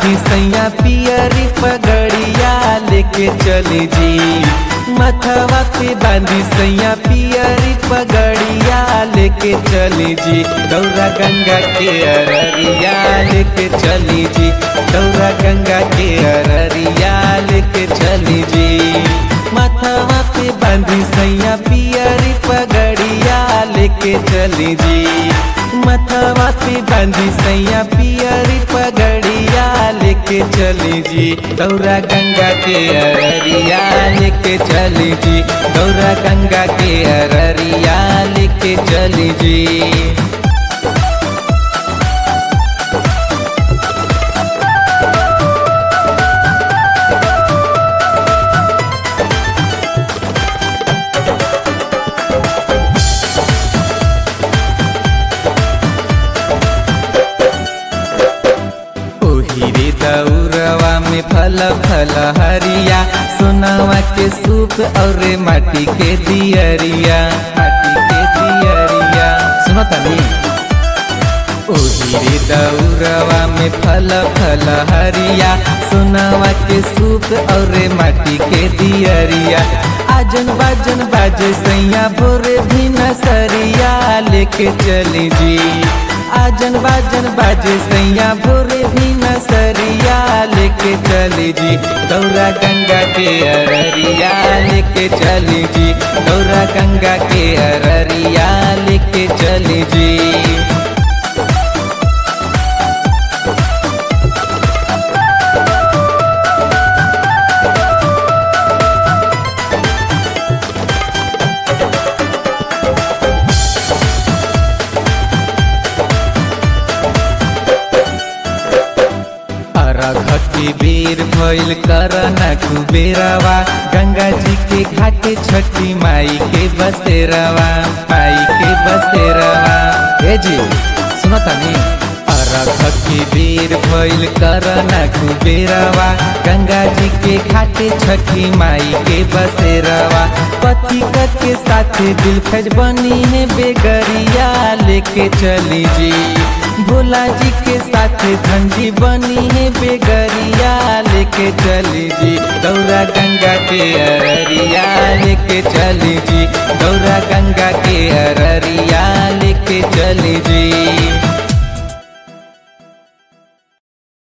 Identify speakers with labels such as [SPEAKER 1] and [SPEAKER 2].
[SPEAKER 1] बांधी सैया पियरी पगड़िया लेके चली जी मथवा पे बांधी सैया पियरी पगड़िया लेके चली जी गौरा गंगा के अररिया लेके चली जी गौरा गंगा के अररिया लेके चली जी मथवा पे बांधी सैया पियरी पगड़िया लेके चली जी मथवा पे बांधी सैया पियरी पगड़िया लेके चली जी गौरा गंगा के अररिया लेके चली जी गौरा गंगा के अररिया लेके चली जी ओहिरे दौरवा में फल फल हरिया सोनावा के सूप और माटी के दियरिया माटी के दियरिया सुनो तनी ओहिरे दौरवा में फल फल हरिया सोनावा के सूप और माटी के दियरिया आजन बाजन बाजे सैया भोरे भी नसरिया लेके चली जी आजन बाजन बाजे सैया भोरे भी नसरिया लेके चली जी गौरा गंगा के अररिया लेके चली जी गौरा गंगा के अररिया लेके चली जी अरघती बेर भइल करना कुबेरवा गंगा जी के घाटे छठी माई के बसेरवा माई के बसेरवा हे जी सुनो तनी अरघती बेर भइल करना कुबेरवा गंगा जी के घाटे छठी माई के बसेरवा पति के साथ दिल खज बनी है बेगरिया लेके चली जी भोला जी के साथ धंजी बनी है बेगरिया लेके चली जी गौरा गंगा के अररिया लेके चली जी गौरा गंगा के अररिया